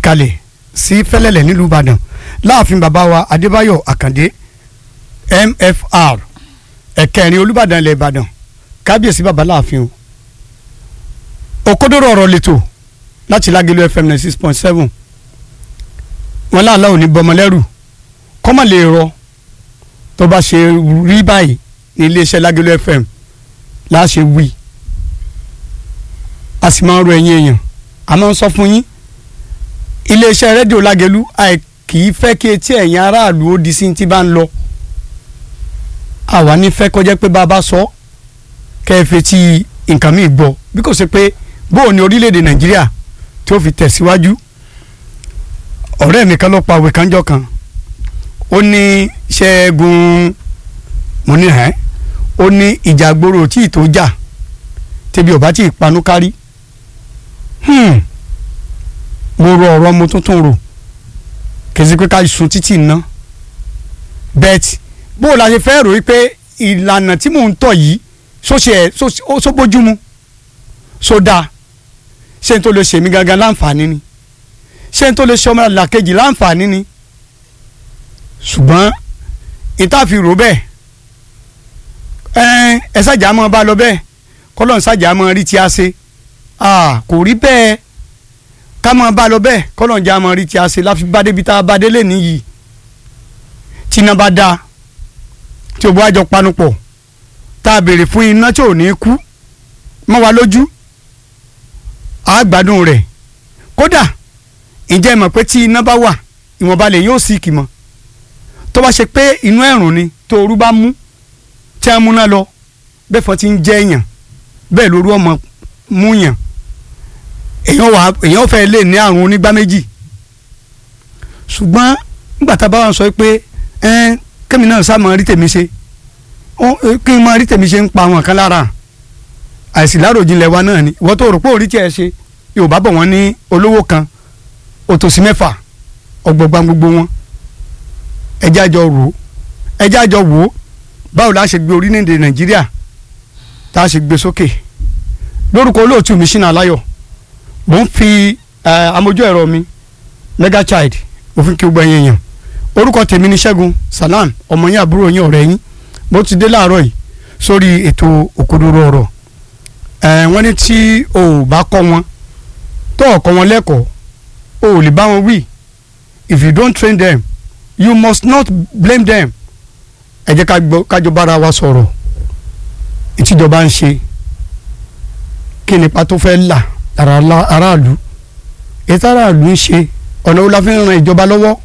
kalẹ̀ sí fẹ́lẹ́lẹ̀ nílùú ìbàdàn láàfin bàbá wa adébáyọ̀ àkàndé mfr ẹ̀kẹrin olùbàdàn ilẹ̀ ìbàdàn kábíyèsí bàbá láàfin o òkodoro ọ̀rọ̀ lẹ́tọ̀ láti lágẹ̀lú fm ninety six point seven wọn láàlá ò ní bọmọlẹ́rù kọ́mọ̀ lè rọ tó bá ṣe rí báyìí ní iléeṣẹ́ lágẹ̀lú fm láṣẹ wí a sì máa ń rọ ẹ̀yin èèyàn a máa ń sọ fún yín iléeṣẹ́ rédíò lágẹ̀lú àì kì í fẹ́ kí etí ẹ̀yin aráàlú ó di sí ti bá ń lọ àwa ní fẹ́ kọjá pé bá a bá sọ kẹ́ ẹ fetí nǹkan míì gbọ́ bí kò ṣe pé bóò ní orílẹ̀-èdè nàìjíríà tí ó fi tẹ̀síwájú ọ̀rẹ́ mi kan ló pa òwe kanjọ́ kan ó ní ṣẹ́gun mo ní ẹ́ ó ní ìjà gbòòrò tí ì tó jà tẹbi ọba tí ì panú kárí mo rò ọ̀rọ̀ mo tuntun rò kèsì pé ká sun títì ná bẹ́ẹ̀tì bóò la ṣe fẹ́ rò wípé ìlànà tí mò ń tọ̀ yìí sóṣe ẹ̀ sóbójúmu sódà ṣé n tó lè ṣe mí gangan láǹfààní ni ṣé n tó lè ṣe ọmọ làkejì láǹfààní ni ṣùgbọ́n ìtàfi rò bẹ́ẹ̀ ẹ ẹ ṣàjà mọ́ bá lọ bẹ́ẹ̀ kọ́lọ́n ṣàjà mọ́ rí tí a ṣe kò rí bẹ́ẹ̀ ká mọ́ bá lọ bẹ́ẹ̀ kọ́lọ́n jà mọ́ rí tí a ṣe láfi bá débi tá a bá délé nìyí tí iná bá dáa tí o bá jọ panupọ̀ tá a béèrè fún iná tí ò ní kú mọ́ wa lójú a gbádùn rẹ̀ kódà ǹjẹ́ mọ̀ pé tí iná bá wà ìwọ̀nba lè yóò sì kì mọ́ tó bá ṣe pé inú ẹ̀rùn ni tó ooru bá mú tí a múná lọ bẹ́ẹ̀ fọ́ ti ń jẹ́ èèyàn bẹ́ẹ̀ lóru ọmọ mú yàn èèyàn wà èèyàn fẹ́ lè ní àrùn onígbá méjì ṣùgbọ́n nígbà tá a bá wà sọ pé ẹ́n kémi náà sá máa rí tèmi ṣe kí n máa rí tèmi ṣe ń pa àwọn kan lára àìsí láròjinlẹ̀ wa náà ni ìwọ́n tó rò pé orí tiẹ̀ ṣe yorùbá bọ̀ wọ́n ní olówó kan òtòṣì mẹ́fà ọgbọ̀gba gbogbo wọn ẹjẹ́ àjọ rò ó ẹjẹ́ àjọ wò ó báwo la ṣe gbé orílẹ̀-èdè nàìjíríà tá a ṣe gbé sókè lórúkọ olóòtú mi ṣínà aláyọ̀ mò ń fi amójú ẹ̀rọ mi mega child mo fi kí gbogbo ẹ̀yin èèyàn orúkọ tèmi ni ṣẹ́gun salam ọmọ yín àbúrò yín ọ̀rẹ́ yín mo ti dé láàárọ̀ yìí sórí ètò òkodoro ọ̀rọ̀ ẹ̀ wọ́n ní tí o ò bá kọ́ wọn tó o kọ́ wọn lẹ́kọ̀ọ́ o ò lè bá wọn wí if you don't train them you must not blame them ẹ jẹ́ kájọ bára wa sọ̀rọ̀ ìtìjọba ń ṣe kí nípa tó fẹ́ là lára aráàlú ètò aráàlú ń ṣe ọ̀nà wo la fi ń ran ìjọba lọ́wọ́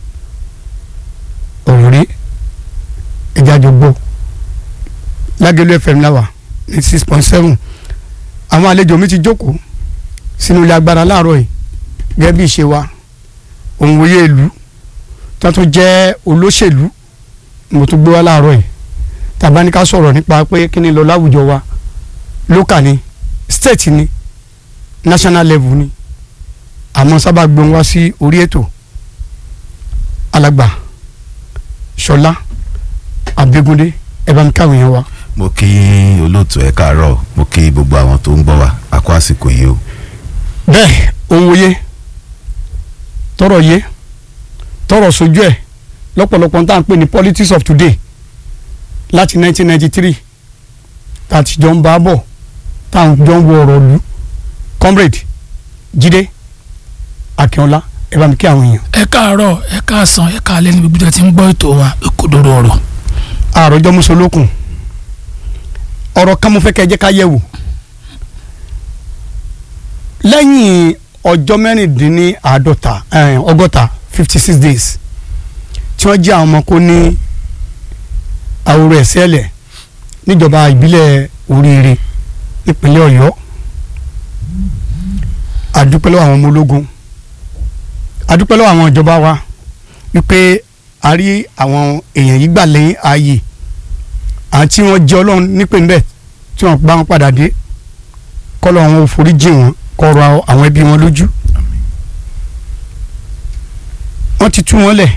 ọ̀rọ̀ rí ẹ̀jẹ̀ àjọ gbọ́ lágẹ̀lú fm láwà ní six point seven àwọn àlejò mi ti jókòó sínú ilé agbára láàárọ̀ yìí gẹ́gẹ́ bí ìṣe wa òun wòye ìlú tó tún jẹ́ olóṣèlú mo tún gbé wá láàárọ̀ yìí tàbá ní ká sọ̀rọ̀ nípa pé kí ni lọ láwùjọ wa local ni state ni national level ni àmọ́ sábà gbóhùn wá sí orí ètò alàgbà ṣọlá abégúndé ẹ bá mi káwọn yẹn wá. mo kí olóòtú ẹ káàárọ̀ mo kí gbogbo àwọn tó ń gbọ́ wa a kó àsìkò yìí o. bẹ́ẹ̀ òun wòye tọrọ yé tọrọ sojú ẹ lọ́pọ̀lọpọ̀ tá à ń pè ní politics of today láti 1993 tá a ti jọ ń bá a bọ̀ tá à ń jọ ń wọ ọ̀rọ̀ lù comrade jíde akínọlá ẹ bá mi kí àwọn èèyàn. ẹ káàárọ̀ ẹ káàsán ẹ káalẹ́ ní gbogbo tí ń gbọ́ ètò wa òkodoro ọ̀rọ̀. àròjọ mùsùlùkùn ọ̀rọ̀ kan mo fẹ́ kẹ́ ẹ jẹ́ ká yẹ̀ wò lẹ́yìn ọjọ́ mẹ́rìndínláàádọ́ta ọgọ́ta fifty six days tí wọ́n jẹ́ àwọn ọmọ kó ní àwòrán ẹ̀sẹ̀lẹ̀ níjọba ìbílẹ̀ oríire nípínlẹ̀ ọ̀yọ́ àdúpẹ́ lọ́wọ́ àwọn ọmọ ológun àdúpẹ́ lọ́wọ́ àwọn ìjọba wa wípé a rí àwọn èèyàn yìí gbà lẹ́yìn ààyè àti wọ́n jẹ́ ọlọ́run nípè ńbẹ̀ tí wọ́n bá wọn padà dé kọ́lọ́ àwọn ò forí jì wọ́n kọ́rọ̀ àwọn ẹbí wọn lójú wọ́n ti tú wọn lẹ̀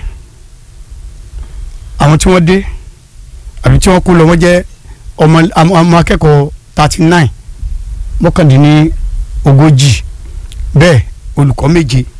àwọn tí wọ́n dé àbí tí wọ́n kú lọ wọ́n jẹ́ ọmọ ọmọ akẹ́kọ̀ọ́ thirty nine mọ́kàndínní ogójì bẹ́ẹ̀ olùkọ́ méje